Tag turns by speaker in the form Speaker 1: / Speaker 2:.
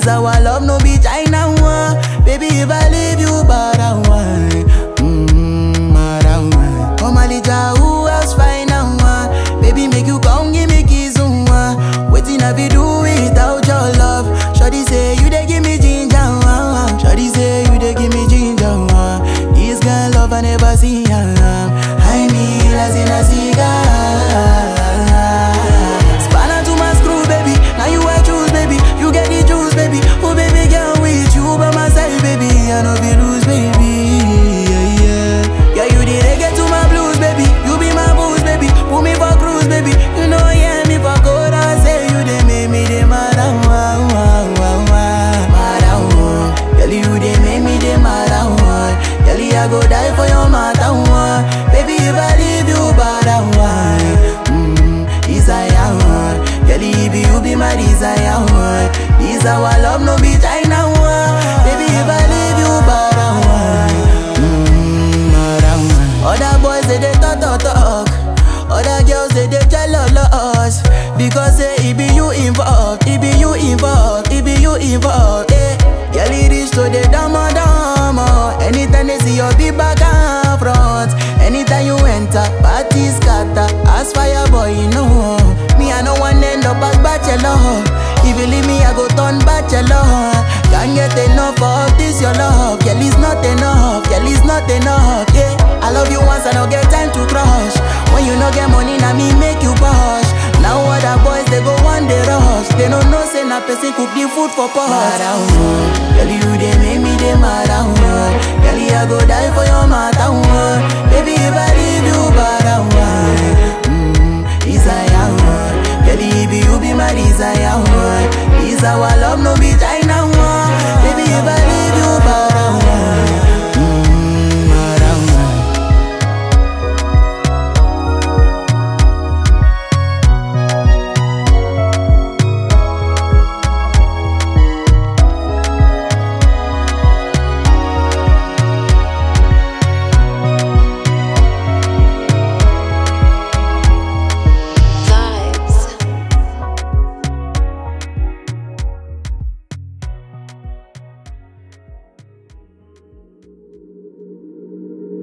Speaker 1: our love, no be China one. Baby, if I leave you, but I want. Mmm, but I want. Come on, Lija, who else find out one? Baby, make you come, give me kiss, one. Waiting, I be do without your love. Shawty say you dey give me ginger, one. Shawty say you dey give me ginger, one. This girl love I never see, um. I mean, as in a cigar. Spanner to my screw, baby. Now you I choose, baby. You get the juice, baby. Oh, baby, girl, with you by my side, baby. I know be lose, baby. Yeah, yeah. Yeah, you the reggae to my blues, baby. You be my booze, baby. Put me for cruise, baby. You know, yeah, me for good. I say you they make me the mad, ah, wah, wah, wah, wah. Mad, ah, wah. Girl, you they make me the mad, ah, wah. Girl, I go die for your matter, wah. Baby, if I leave you, bad, ah, wah. Mm, desire, wah. Girl, if you be my desire, wah. This our love, no be China, wah. Baby, if I leave you, bad, ah, wah. Mm, bad, ah, wah. Other boys, they, they talk, talk, talk. Other girls, they, they jealous. Because say, it be you involved, it be you involved, it be you involved, eh. Girl, it is to the dama dama. Anytime they see your big back and front. Anytime you enter, party scatter. As fire boy, you know. Me, I no one end up as bachelor. If you leave me, I go turn bachelor. Can't get enough of this, your love. Girl, it's not enough, girl, it's not enough, yeah. I love you once, I don't get time to crush. When you no get money, now me make you push. Now other boys, they go one day rush. They don't know, say na person cook the food for pot. Girl, you they make me they mad, ah, Girl, I go die for your matter,